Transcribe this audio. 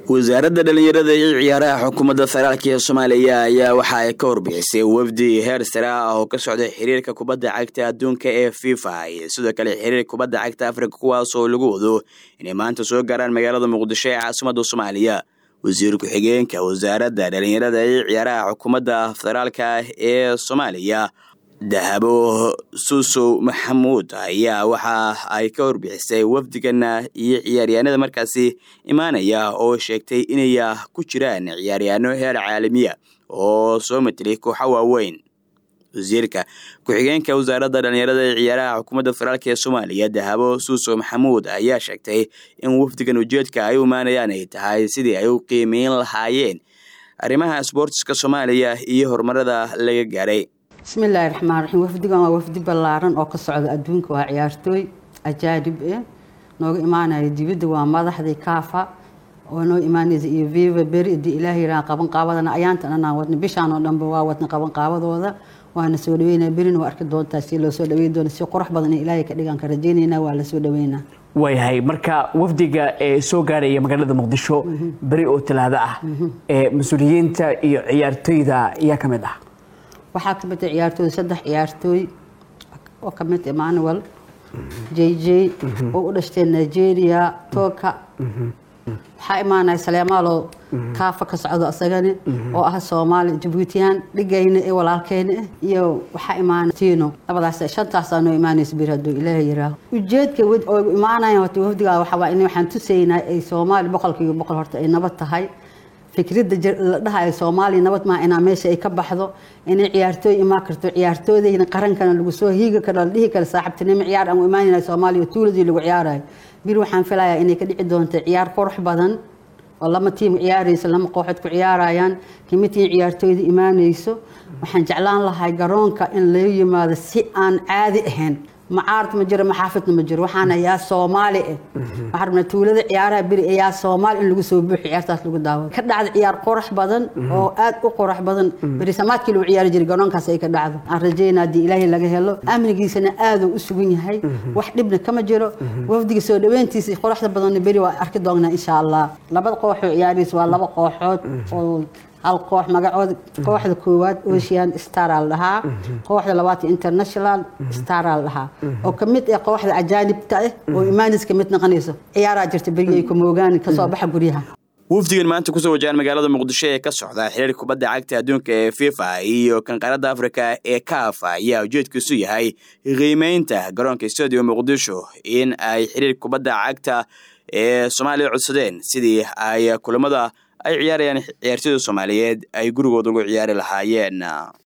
wasaaradda dhallinyarada iyo ciyaaraha xukuumadda federaalk ee soomaaliya ayaa waxa ay ka warbixisay wafdi heer sare ah oo ka socday xiriirka kubadda cagta adduunka ee fifa iyo sidoo kale xiriirka kubadda cagta afrika kuwaas oo lagu wado inay maanta soo gaaraan magaalada muqdisho ee caasimadda soomaaliya wasiir ku-xigeenka wasaaradda dhallinyarada iyo ciyaaraha xukuumadda federaalka ee soomaaliya dahabo suusow maxamuud ayaa waxa ay ka warbixisay wafdigana iyo ciyaaryahanada markaasi imaanaya oo sheegtay inay ku jiraan ciyaaryahanno heer caalamiya oo soo matelay kooxa waaweyn wasiirka ku-xigeenka wasaaradda dhallinyarada ee ciyaaraha xukuumadda federaalk ee soomaaliya dahabo suusow maxamuud ayaa sheegtay in wafdigan ujeedka ay u imaanayaan ay tahay sidii ay u qiimeyn lahaayeen arrimaha sboortiska soomaaliya iyo horumarada laga gaaray bismillaahi raxmaan raxiim wafdigan waa wafdi ballaaran oo ka socda adduunka waa ciyaartooy ajaanib eh nooga imaanaya dibadda waa madaxdii kaafa oo noo imaanaysa iyo viva beri hadii ilaah yiraha qaban qaabadana ayaantan anaan wadna bishaan oo dhanba waa wadna qaban qaabadooda waana soo dhaweynaa berina waa arki doontaa si loo soo dhaweyn doono si qurux badan in ilaahay ka dhigaan ka rajaynaynaa waa la soo dhaweynaa waayahay marka wafdiga ee soo gaaraya magaalada muqdisho beri oo talaado ah ee mas-uuliyiinta iyo ciyaartooyda ayaa ka mid ah waxaa ka mid ah ciyaartooy saddex ciyaartooy oo ka mid emmanuel j j oo u dhashtay nigeria toka waxaa imaanaya saleemaaloo kaafa ka socdo asagani oo ah soomaali jabuutiyaan dhigayna ee walaalkeyna ah iyo waxaa imaanaya tino labadaas shantaasaa noo imaanaysa bir hadduu ilaaha yiraaho ujeedka oo imaanaya horta wafdigaa waxaa waa in waxaan tusaynaa ay soomaali boqolkiiba boqol horta ay nabad tahay fikradda la dhahayo soomaaliya nabad maa inaa meesha ay ka baxdo inay ciyaartooy imaan karto ciyaartoodayna qarankana lagu soo hiigi karo la dhihi karo saaxiibtinimo ciyaar aan u imaanayna soomaaliya tuuladii lagu ciyaarayo bir waxaan filayaa inay ka dhici doonto ciyaar qurux badan oo lama tiim ciyaarayso lama kooxood ku ciyaarayaan kimitiin ciyaartooyda imaanayso waxaan jeclaan lahay garoonka in laga yimaado si aan caadi ahayn macaarad ma jiro maxaafidna ma jiro waxaana yaa soomaali ah waxaa rabnaa tuulada ciyaaraha beri yaa soomaali in lagu soo buuxi ciyaartaas lagu daawado ka dhacda ciyaar qurux badan oo aad u qurux badan beri samaadkii lagu ciyaari jiray garoonkaas ay ka dhacdo aan rajaynaa haddii ilaahay laga helo amnigiisana aaduu u sugan yahay wax dhibna kama jiro wafdiga soo dhaweyntiisa quruxda badanna beri waa arki doonnaa insha allah labada kooxoo ciyaaraysa waa laba kooxood oo hal koox magacooda kooxda koowaad ocean star al dhahaa kooxda labaad international star al dhahaa oo kamid ah kooxda ajaanibta ah oo imaanis kamid noqonayso ciyaaraa jirta beriyay kumoogaan kasoo baxa guryaha wafdigan maanta kusoo wajahan magaalada muqdisho ee ka socda xiriirka kubadda cagta adduunka ee fifa iyo kan qaaradda afrika ee kaafa ayaa ujeedkiisu yahay qiimeynta garoonka stadium muqdisho in ay xiriirka kubadda cagta ee soomaaliya codsadeen sidii ay kulamada ay ciyaarayaan ciyaartooyda soomaaliyeed ay gurigooda ugu ciyaari lahaayeen